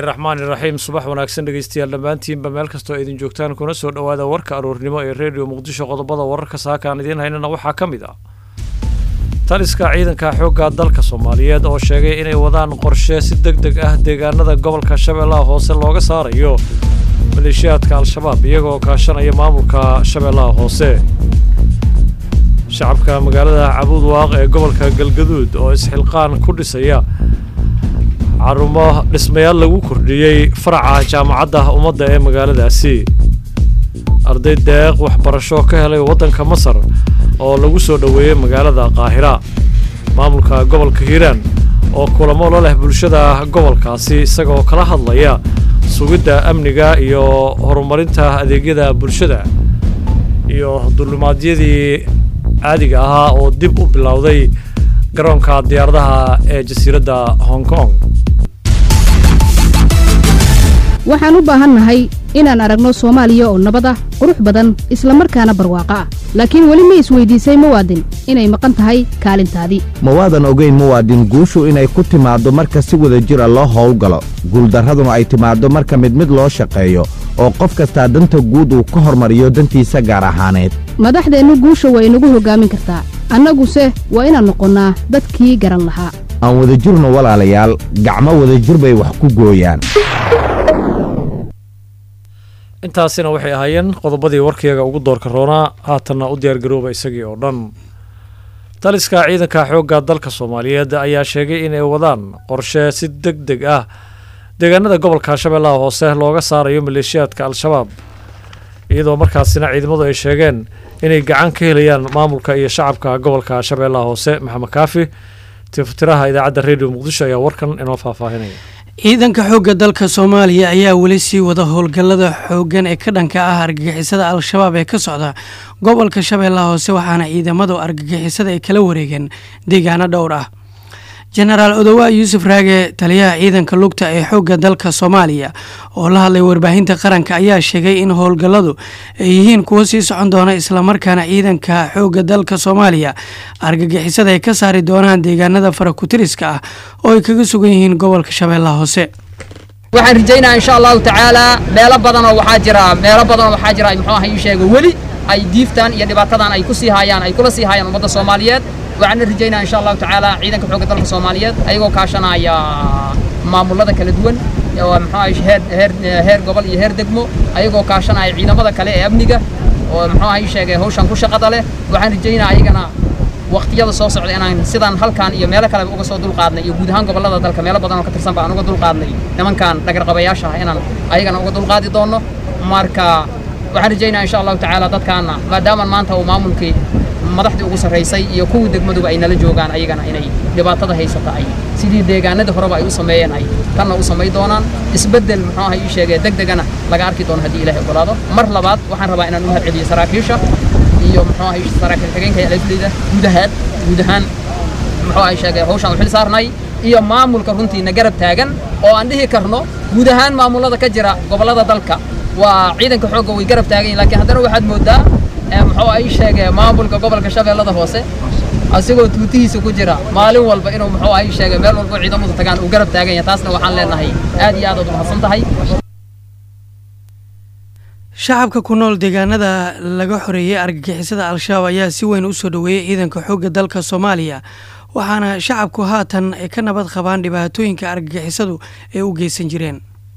raxmaani raxiim subax wanaagsan dhegeystayaal dhammaantiinba meel kastoo idin joogtaan kuna soo dhowaada warka aroornimo ee redio muqdisho qodobada wararka saakaan idiin haynana waxaa ka mid ah taliska ciidanka xoogga dalka soomaaliyeed oo sheegay inay wadaan qorshe si deg deg ah deegaanada gobolka shabeellaha hoose looga saarayo maleeshiyaadka al-shabaab iyagoo kaashanaya maamulka shabeellaha hoose shacabka magaalada cabuud waaq ee gobolka galgaduud oo isxilqaan ku dhisaya xarumo dhismayaal lagu kordhiyey faraca jaamacadda ummadda ee magaaladaasi arday deeq waxbarasho ka helay waddanka masar oo lagu soo dhoweeyey magaalada qaahira maamulka gobolka hiiraan oo kulamo la leh bulshada gobolkaasi isagaoo kala hadlaya sugidda amniga iyo horumarinta adeegyada bulshada iyo dulimaadyadii caadiga ahaa oo dib u bilowday garoonka diyaaradaha ee jasiiradda hong kong waxaan u baahannahay inaan aragno soomaaliya oo nabad ah qurux badan isla markaana barwaaqo ah laakiin weli ma isweydiisay muwaadin inay maqan tahay kaalintaadii ma waadan ogayn muwaadin guushu inay ku timaaddo marka si wada jira loo howlgalo guuldarraduna ay timaaddo marka mid mid loo shaqeeyo oo qof kastaa danta guud uu ka hormariyo dantiisa gaar ahaaneed madaxdeennu guusha waa inagu hoggaamin kartaa annaguse waa inaan noqonnaa dadkii garan lahaa aan wadajirno walaalayaal gacmo wadajir bay wax ku gooyaan intaasina waxay ahaayeen qodobadii warkayga ugu doorka roonaa haatanna u diyaargarooba isagii oo dhan taliska ciidanka xoogga dalka soomaaliyeed ayaa sheegay inay wadaan qorshe si deg deg ah deegaanada gobolka shabeellaha hoose looga saarayo maleeshiyaadka al-shabaab iyadoo markaasina ciidamadu ay sheegeen inay gacan ka helayaan maamulka iyo shacabka gobolka shabeellaha hoose maxamed kaafi tiftiraha idaacadda redio muqdisho ayaa warkan inoo faahfaahinaya ciidanka xoogga dalka soomaaliya ayaa weli sii wada howlgallada xooggan ee ka dhanka ah argagixisada al-shabaab ee ka socda gobolka shabeellaha hoose waxaana ciidamadu argagixisada ay kala wareegeen deegaano dhowr ah jenaraal odowa yuusuf raage taliyaha ciidanka lugta ee xoogga dalka soomaaliya oo la hadlay warbaahinta qaranka ayaa sheegay in howlgalladu ay yihiin kuwo sii socon doona islamarkaana ciidanka xoogga dalka soomaaliya argagixisada ay ka saari doonaan deegaanada farakutiriska ah oo ay kaga sugan yihiin gobolka shabeellaha hoose waxaan rajaynaa insha allahu tacaalaa meelo badanoo waxaa jira meelo badanoo waxaa jira muxuu aha ii sheega weli ay diiftaan iyo dhibaatadan ay ku sii haayaan ay kula sii haayaan ummadda soomaaliyeed waxaana rajaynaa insha allahu tacaala ciidanka xoogga dalka soomaaliyeed ayagoo kaashanaya maamulada kala duwan oo muxuu ahay heer heer heer gobol iyo heer degmo ayagoo kaashanaya ciidamada kale ee amniga oo muxuu ahay sheegay hawshan ku shaqada leh waxaan rajaynaa ayagana waqtiyada soo socda inaan sidaan halkan iyo meelo kale uga soo dulqaadnay iyo guud ahaan gobollada dalka meelo badan oo ka tirsan ba aan uga dulqaadnay nimankan dhagarqabayaasha ah inaan ayagana uga dulqaadi doonno marka waxaan rajaynaa insha allahu tacaala dadkaana maadaama maanta uu maamulkii madaxdii ugu sarraysay iyo kuwii degmaduba ay nala joogaan ayagana inay dhibaatada haysata ay sidii deegaanadii horeba ay u sameeyeen ay tanna u samay doonaan isbeddel muxuu aha ii sheegee deg degana laga arki doono haddii ilahay ogolaado mar labaad waxaan rabaa inaan u mahad celiyo saraakiisha iyo muxuu aha saraakiil xigeenka alafleyda guud ahaan guud ahaan muxuu aha sheegay hawshaan u xil saarnay iyo maamulka runtiina garab taagan oo aan dhihi karno guud ahaan maamulada ka jira gobollada dalka waa ciidanka xoogga way garab taagan yihin lakiin haddana waxaad moodaa muxuu ay sheegee maamulka gobolka shabeellada hoose asigoo tuutihiisa ku jira maalin walba inuu muxuu ay sheegay meel walba ciidamadu tagaan uu garab taagan yahay taasna waxaan leenahay aad iyo aad aad umahadsan tahay shacabka ku nool deegaanada laga xoreeyey argagixisada al-shabaab ayaa si weyn u soo dhoweeyey ciidanka xoogga dalka soomaaliya waxaana shacabku haatan ay ka nabad qabaan dhibaatooyinka argagixisadu ay u geysan jireen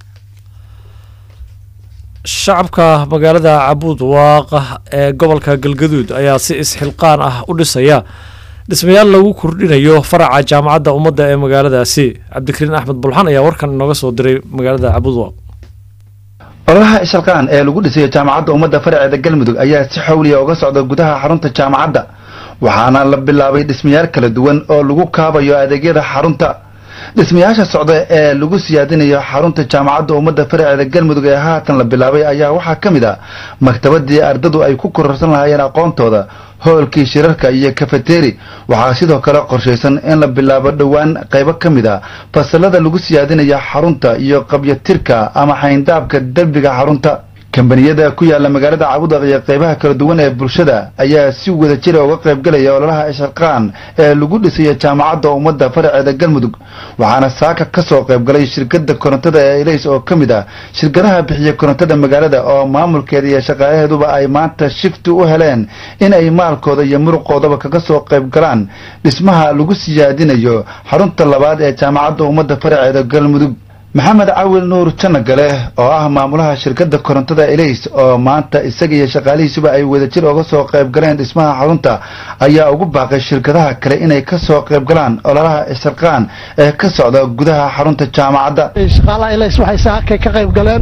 shacabka magaalada cabuud waaqa ee gobolka galgaduud ayaa si isxilqaan ah u dhisaya dhismayaal lagu kordhinayo faraca jaamacadda ummadda ee magaaladaasi cabdikariin axmed bulxan ayaa warkan inooga soo diray magaalada cabuud waaq ololaha ishalqaan ee lagu dhisayo jaamacadda ummadda faraceeda galmudug ayaa si xawliya uga socda gudaha xarunta jaamacadda waxaana la bilaabay dhismayaal kala duwan oo lagu kaabayo adeegyada xarunta dhismayaasha socda ee lagu siyaadinayo xarunta jaamacadda ummadda faraceeda galmudug ee haatan la bilaabay ayaa waxaa ka mid ah maktabadii ardadu ay ku kororsan lahaayeen aqoontooda hoolkii shirarka iyo kafeteri waxaa sidoo kale qorshaysan in la bilaabo dhowaan qaybo ka mid a fasalada lagu siyaadinayo xarunta iyo qabyatirka ama xayndaabka derbiga xarunta kambaniyada ku yaala magaalada cabudaq iyo qaybaha kala duwan ee bulshada ayaa si wada jira uga qayb galaya ololaha isxilqaan ee lagu dhisayo jaamacadda ummadda faraceeda galmudug waxaana saaka ka soo qayb galay shirkadda korontada ee ilays oo ka mid ah shirkadaha bixiya korontada magaalada oo maamulkeeda iyo shaqaalaheeduba ay maanta shifti u heleen in ay maalkooda iyo muruqoodaba kaga soo qayb galaan dhismaha lagu siyaadinayo xarunta labaad ee jaamacadda ummadda faraceeda galmudug maxamed cawil nuur janagale oo ah maamulaha shirkadda korontada elays oo maanta isaga iyo shaqaalihiisuba ay wadajir uga soo qayb galeen dhismaha xarunta ayaa ugu baaqay shirkadaha kale inay ka soo qayb galaan ololaha isxilqaan ee ka socda gudaha xarunta jaamacadda shaqaalaha elays waxay saakay ka qayb galeen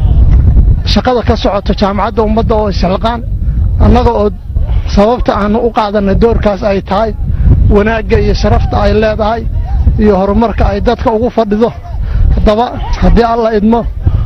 shaqada ka socota jaamacadda ummadda oo isxilqaan annaga oo sababta aanu u qaadanay doorkaas ay tahay wanaagga iyo sharafta ay leedahay iyo horumarka ay dadka ugu fadhido haddaba haddii alla idmo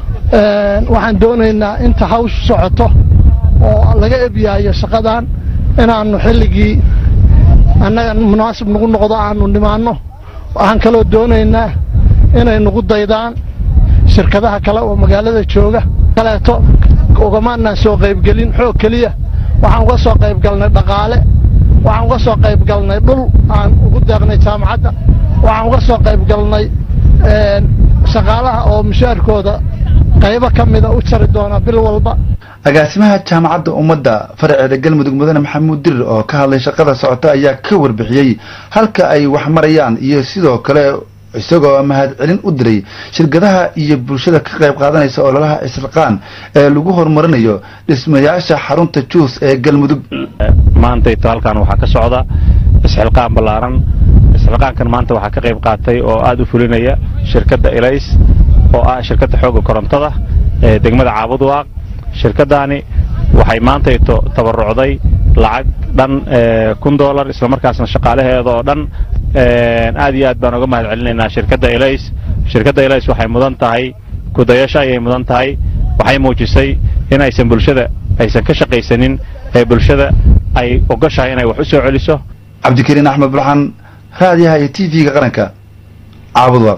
waxaan doonaynaa inta hawshu socoto oo laga ebyaayo shaqadan inaannu xilligii annaga munaasib nagu noqdo aanu nimaanno waxaan kaloo doonaynaa inay nagu daydaan shirkadaha kale oo magaalada jooga kaleeto ugamaanaan soo qaybgelin xoog keliya waxaan uga soo qayb galnay dhaqaale waxaan uga soo qayb galnay dhul aan ugu deeqnay jaamacadda waxaan uga soo qayb galnay shaqaalaha oo mushaarkooda qaybo ka mida u jari doona bil walba agaasimaha jaamacadda ummadda faraceeda galmudug mudane maxamuud dirir oo ka hadlay shaqada socota ayaa ka warbixiyey halka ay wax marayaan iyo sidoo kale isagoo mahadcelin u diray shirkadaha iyo bulshada ka qayb qaadanaysa ololaha isxilqaan ee lagu horumarinayo dhismayaasha xarunta juus ee galmudug maantayto halkan waxaa ka socda isxilqaan ballaaran isxilqaankan maanta waxaa ka qayb qaatay oo aad u fulinaya shirkadda elays oo ah shirkadda xoogga korontada ee degmada caabudwaaq shirkaddaani waxay maantayto tabarucday lacag dhan kun dolar islamarkaasna shaqaalaheeda oo dhan aad iyo aad baan uga mahad celinaynaa shirkadda elays shirkadda elays waxay mudan tahay kudayasho ayay mudan tahay waxay muujisay in aysan bulshada aysan ka shaqaysanin ee bulshada ay ogoshahay inay wax u soo celiso cabdikariin axmed burxan raadiyaha iyo t v-ga qaranka caabudwaaq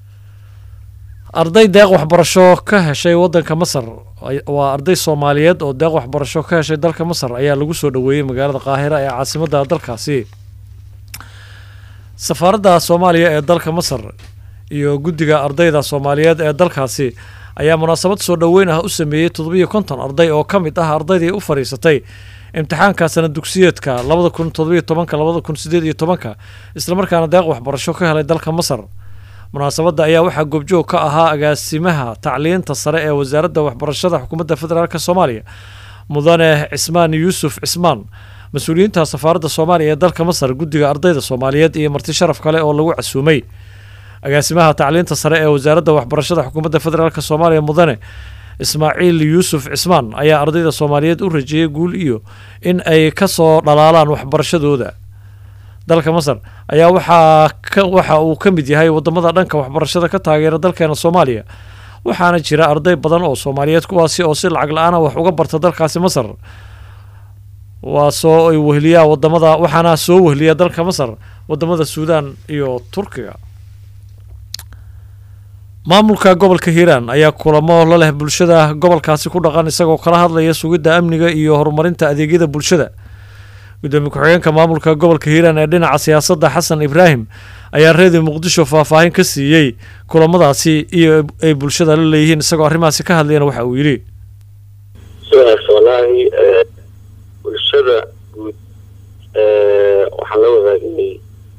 arday deeq waxbarasho ka heshay waddanka masar waa arday soomaaliyeed oo deeq waxbarasho ka heshay dalka masar ayaa lagu soo dhoweeyey magaalada qaahira ee caasimadda dalkaasi safaaradda soomaaliya ee dalka masar iyo guddiga ardayda soomaaliyeed ee dalkaasi ayaa munaasabad soo dhoweyn ah u sameeyey toddobiyo konton arday oo ka mid ah ardaydii u fadhiisatay imtixaanka sana dugsiyeedka labada kun toddobiyo tobanka labada kun sideed iyo tobanka islamarkaana deeq waxbarasho ka helay dalka masar munaasabadda ayaa waxaa goobjoog ka ahaa agaasimaha tacliinta sare ee wasaaradda waxbarashada xukuumadda federaalk soomaaliya mudane cismaan yuusuf cismaan mas-uuliyiinta safaaradda soomaaliya ee dalka masar guddiga ardayda soomaaliyeed iyo marti sharaf kale oo lagu casuumay agaasimaha tacliinta sare ee wasaaradda waxbarashada xukuumadda federaalk soomaaliya mudane ismaaciil yuusuf cismaan ayaa ardayda soomaaliyeed u rajeeyey guul iyo in ay ka soo dhalaalaan waxbarashadooda dalka masar ayaa waxaa waxa uu ka mid yahay wadamada dhanka waxbarashada ka taageera dalkeena soomaaliya waxaana jira arday badan oo soomaaliyeed kuwaasi oo si lacag la-aana wax uga barta dalkaasi masar waa soo wehliyaa wadamada waxaana soo wehliya dalka masar wadamada suudaan iyo turkiga maamulka gobolka hiiraan ayaa kulamo la leh bulshada gobolkaasi ku dhaqan isagoo kala hadlaya sugidda amniga iyo horumarinta adeegyada bulshada gudoomiye ku-xigeenka maamulka gobolka hiiraan ee dhinaca siyaasadda xasan ibraahim ayaa reediyo muqdisho faahfaahin ka siiyey kulamadaasi iyo ay bulshada la leeyihiin isagoo arrimahaasi ka hadlayana waxa uu yidhi sidaas wallaahi bulshada guud waxaan la wadaagnay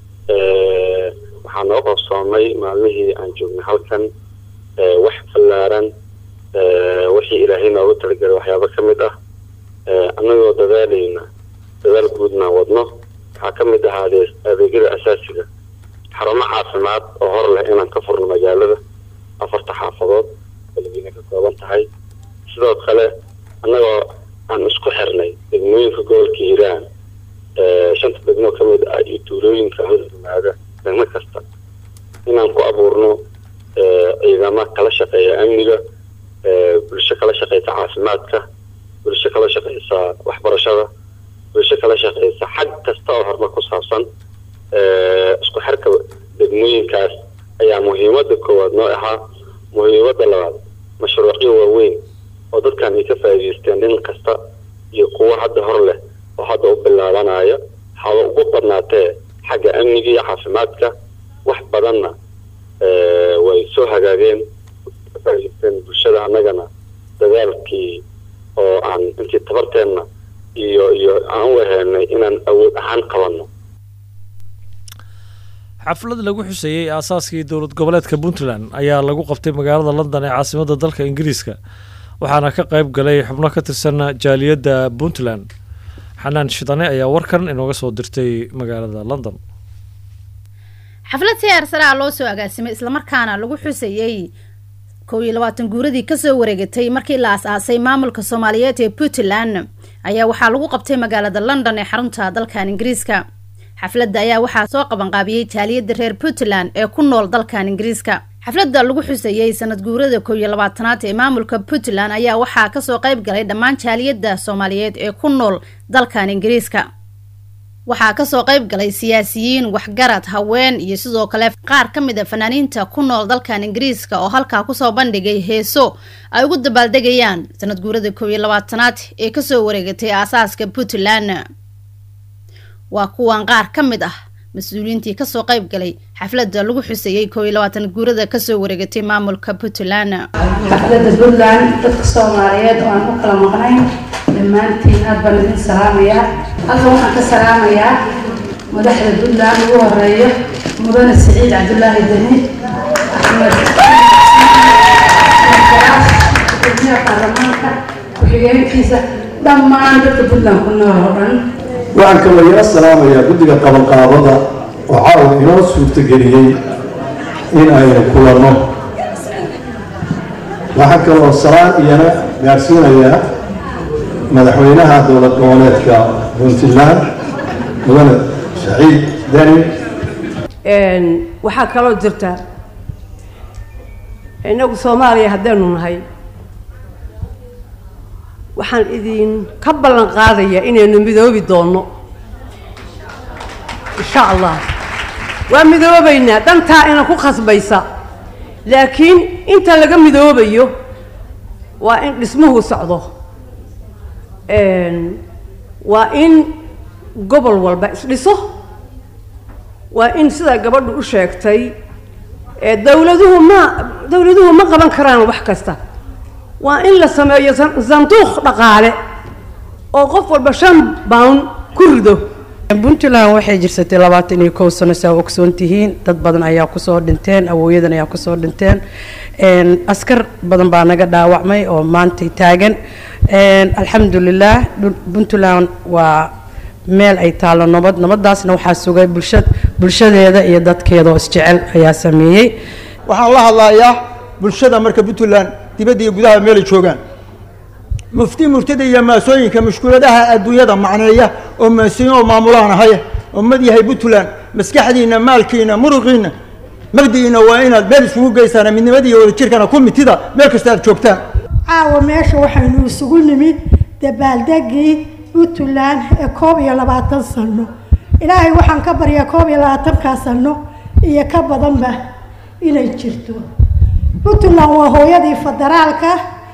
waxaa noo qabsoomay maalmihii aan joognay halkan wax ballaaran wixii ilaahay noogu talagelay waxyaabo ka mid ah annagoo dadaalayna dadaal guudna wadno waxaa ka mid ahaa adeegyada asaasiga xarumo caafimaad oo hor leh inaan ka furno magaalada afarta xaafadood baladiina ka kooban tahay sidoo kale annagoo aan isku xirnay degmooyinka gobolka hiiraan shanta degmo ka mid ah iyo tuulooyinka hoosyimaada degmo kasta inaan ku abuurno ciidamo kala shaqeeya amniga bulsho kala shaqeysa caafimaadka bulsho kala shaqeysa waxbarashada bulsho kala shaqeysa xag kasta oo horumar ku saabsan isku xirka degmooyinkaas ayaa muhiimada koowaad noo ahaa muhiimada labaad mashruucyo waaweyn oo dadkan ay ka faa'iidaysteen dhin kasta iyo kuwo hadda hor leh oo hadda u bilaabanaya haba ugu badnaatee xagga amniga iyo caafimaadka wax badanna way soo hagaageen ka faa'iidaysteen bulshada annagana dadaalkii oo aan intii tabarteenna iyo iyo aan u waheynay inaan awood ahaan qabanno xaflad lagu xuseeyey aasaaskii dowlad goboleedka puntland ayaa lagu qabtay magaalada london ee caasimadda dalka ingiriiska waxaana ka qayb galay xubno ka tirsan jaaliyadda puntland xanaan shidane ayaa warkan inooga soo dirtay magaalada london xaflad si heersaraa loo soo agaasimay islamarkaana lagu xusayey kow iyo labaatan guuradii kasoo wareegatay markii la as-aasay maamulka soomaaliyeed ee puntland ayaa waxaa lagu qabtay magaalada london ee xarunta dalkan ingiriiska xafladda ayaa waxaa soo qabanqaabiyey jaaliyadda reer puntland ee ku nool dalkan ingiriiska xafladda lagu xusayey sanad guurada kow iyo labaatanaad ee maamulka puntland ayaa waxaa kasoo qayb galay dhammaan jaaliyadda soomaaliyeed ee ku nool dalkan ingiriiska waxaa kasoo qayb galay siyaasiyiin waxgarad haween iyo sidoo kale qaar ka mid a fanaaniinta ku nool dalkan ingiriiska oo halkaa kusoo bandhigay heeso ay ugu dabaaldegayaan sanad guurada kow iyo labaatanaad ee kasoo wareegatay aasaaska puntland waa kuwan qaar ka mid ah mas-uuliyiintii kasoo qayb galay xafladda lagu xuseeyey kow iyo labaatan guurada kasoo wareegatay maamulka puntland xafladda puntland dadka soomaaliyeed oo aan u kala maqnayn dhammaantiin aad baan idin salaamayaa halka waxaan ka salaamayaa madaxda puntland ugu horeeyo mudane siciid cabdulaahi deni axmed gudoomiyaha baarlamaanka ku-xigeenkiisa dhammaan dadka puntland ku nool oo dhan waxaan kaloo ila salaamayaa guddiga qabanqaabada oo caawa inoo suurtageliyey in aynu kulanno waxaan kaloo salaan iyana gaarsiinayaa madaxweynaha dowlad goboleedka puntland mudane saciid deni waxaa kaloo jirta innagu soomaaliya haddaynu nahay waxaan idin ka ballan qaadayaa inaynu midoobi doonno insha allah waa midoobaynaa dhantaa ina ku khasbaysa laakiin inta laga midoobayo waa in dhismuhu socdo waa in gobol walba isdhiso waa in sidaa gabadhu u sheegtay dowladuhu ma dowladuhu ma qaban karaan wax kasta waa in la sameeyo sanduuq dhaqaale oo qof walba shan bound ku rido puntland waxay jirsatay labaatan iyo kow sano saa ogsoon tihiin dad badan ayaa kusoo dhinteen awooyadan ayaa kusoo dhinteen askar badan baa naga dhaawacmay oo maantay taagan alxamdulilah puntland waa meel ay taallo nabad nabadaasna waxaa sugay bulsha bulshadeeda iyo dadkeeda oo isjecel ayaa sameeyey waxaan la hadlayaa bulshada marka puntland dibadda iyo gudaha meelay joogaan mufti murtada iyo maasooyinka mushkuladaha adduunyada macneeya oo maasiin oo maamulaan ahaya oo mad yahay puntland maskaxdiinna maalkiina muruqiinna magdiina waa inaad meel isugu geysaan midnimada iyo wadajirkana ku mitida meel kasta aad joogtaan caawa meesha waxaynu isugu nimid dabaaldegii puntland ee koob iyo labaatan sano ilaahay waxaan ka baryaa koob iyo labaatankaa sano iyo ka badanba inay jirto puntland waa hooyadii federaalka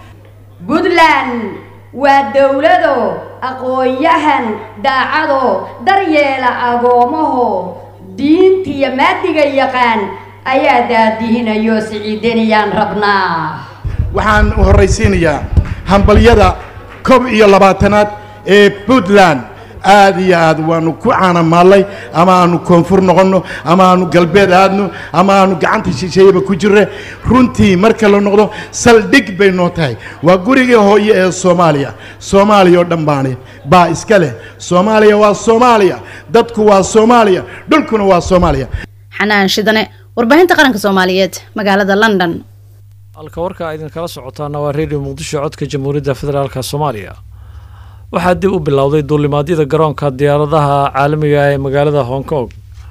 puntland waa dowlado aqoon-yahan daacado daryeela agoomaho diintiyo maadiga yaqaan ayaa daadihinayo siciidaniyaan rabnaa waxaan horraysiinayaa hambalyada koob iyo labaatanaad ee puntland aad iyo aad waanu ku caanamaallay ama aanu koonfur noqonno ama aanu galbeed aadno ama aanu gacanta shisheeyaba ku jirre runtii marka la noqdo saldhig bay noo tahay waa gurigii hooye ee soomaaliya soomaaliya oo dhan baani baa iska leh soomaaliya waa soomaaliya dadku waa soomaaliya dhulkuna waa soomaaliya xanaan shidane warbaahinta qaranka soomaaliyeed magaalada london halka warka idinkala socotaana waa redio muqdisho codka jamhuuriyadda federaalk soomaaliya waxaa dib u bilowday duulimaadyada garoonka diyaaradaha caalamiga ee magaalada hong kong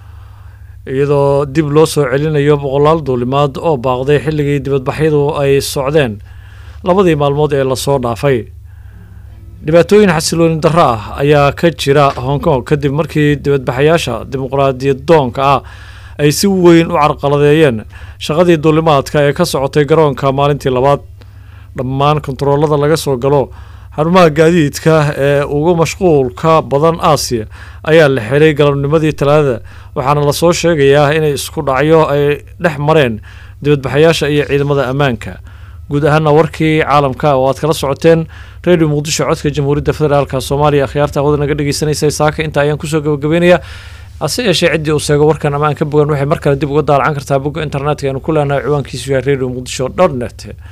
iyadoo dib loo soo celinayo boqolaal duulimaad oo baaqday xilligii dibadbaxyadu ay socdeen labadii maalmood ee lasoo dhaafay dhibaatooyin xasilooni darro ah ayaa ka jira hong kong kadib markii dibadbaxayaasha dimuqraadiyad doonka ah ay si weyn u carqaladeeyeen shaqadii duulimaadka ee ka socotay garoonka maalintii labaad dhammaan kontaroolada laga soo galo xarumaha gaadiidka ee ugu mashquulka badan aasiya ayaa la xiray galabnimadii talaadada waxaana lasoo sheegayaa inay isku dhacyo ay dhex mareen dibadbaxayaasha iyo ciidamada ammaanka guud ahaana warkii caalamka oo aad kala socoteen radio muqdisho codka jamhuuriyadda federaalk soomaaliya akhyaarta hawada naga dhegeysanaysa saaka inta ayaan kusoo gabagabeynaya hase yeeshee ciddii uu seego warkan ama aan ka bogan waxay mar kale dib uga daalacan kartaa bogga internetka aanu ku leenahay ciwaankiisu yahay radio muqdisho dot net